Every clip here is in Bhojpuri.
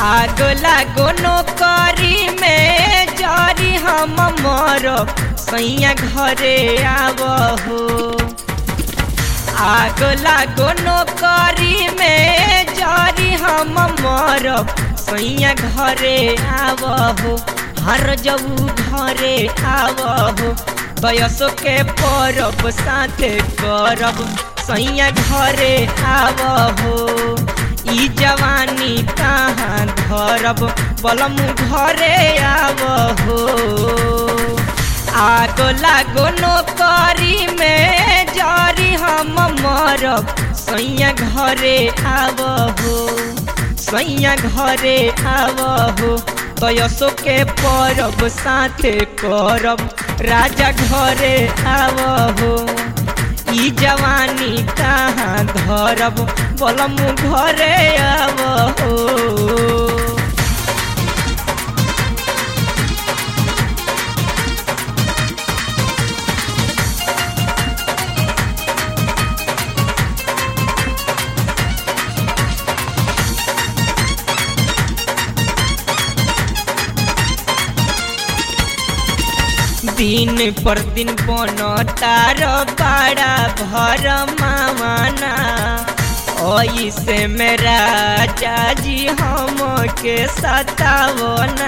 आग लागो नौकरी में जरी हम मरब सैया घरे आवहो आग लागो नौकरी में जरी हम मरब सैया घरे आवहो हर जबू घरे आवहो बयसो के परब साथे करब सैया घरे आवहो ई जवानी कहाँ धरब बलम घरे आवहो आग लागो नौकरी में जरी हम मरब सैया घरे आवहो सैया घरे आवहो तयसो के परब साथे करब राजा घरे आवहो ई जवानी कहाँ धरब बलम घरे आवहो दिन पर दिन बनतार बड़ा भर मावाना ऐसे मेरा जाजी हम के सतावना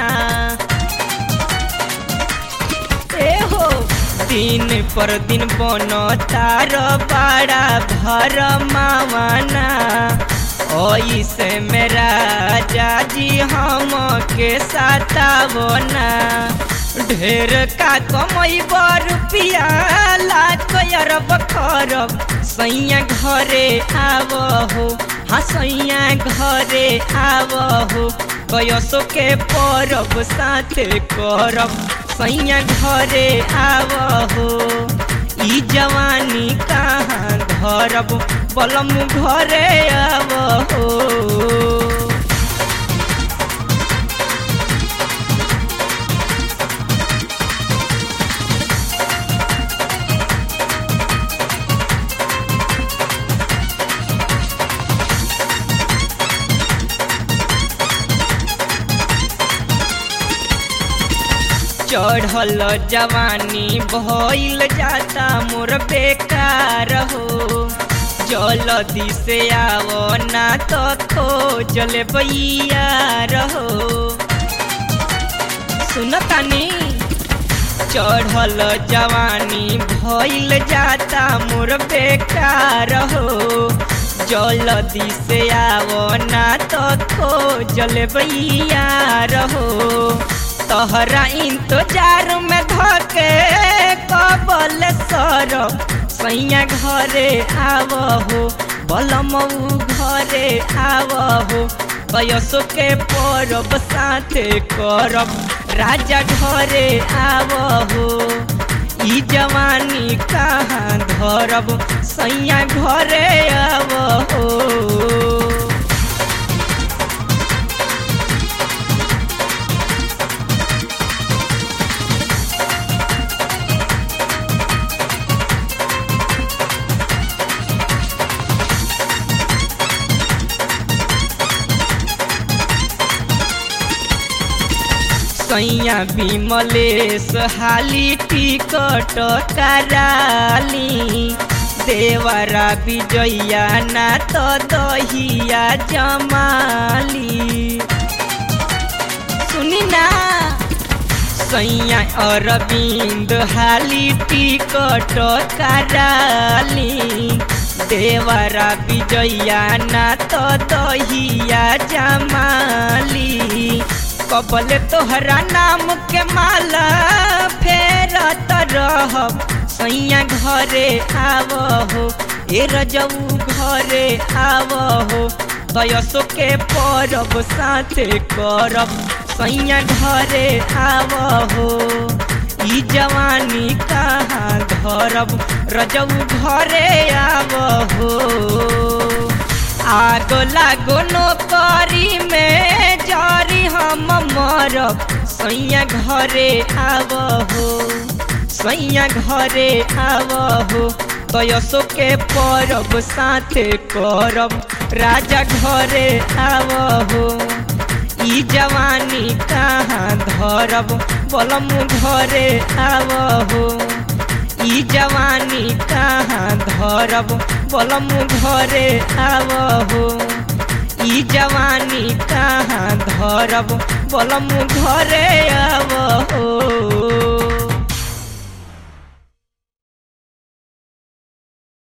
ए हो दिन पर दिन बनतार बड़ा भर मावाना ऐसे मेरा जाजी हम के सतावना ढेर का कमई रुपिया लाख अरब खरब सैया घरे आवहो हाँ सैया घरे आवहो कयसो के परब साथे करब सैया घरे आवहो ई जवानी कहाँ धरब बलम घरे आवहो चढ़ल जवानी भइल जाता मोर बेकार हो जल्दी से आओ ना तो खोजल बैया रहो सुनतानी चढ़ल जवानी भइल जाता मोर बेकार हो जल्दी से आओ ना तो खोजल बैया रहो तहरा इंतजार में धके कबल सरब सैया घरे आवहो बलमऊ घरे आवहो कयसो के परब साथे करब राजा घरे आवहो ई जवानी कहाँ धरब सैया घरे आवहो सैया विमलेश हाली टिकट कराली देवरा विजया ना तो दहिया जमाली सुनी ना सैया अरविंद हाली टिकट कराली देवरा विजया ना तो दहिया जमाली कबल तोहरा नाम के माला फेरत रहब सैया घरे आवहो ए रजऊ घरे आवहो तयसो के परब साथे करब सैया घरे आवहो ई जवानी कहाँ धरब रजऊ घरे आवहो आग लागो नौकरी में जरी हम मरब सैया घरे आवहो सैया घरे आवहो तयसो के परब साथे करब राजा घरे आवहो ई जवानी कहाँ धरब बलम घरे आव हो ई जवानी कहाँ धरब बलम घरे आव हो ई जवानी कहाँ धरब बलम घरे आव हो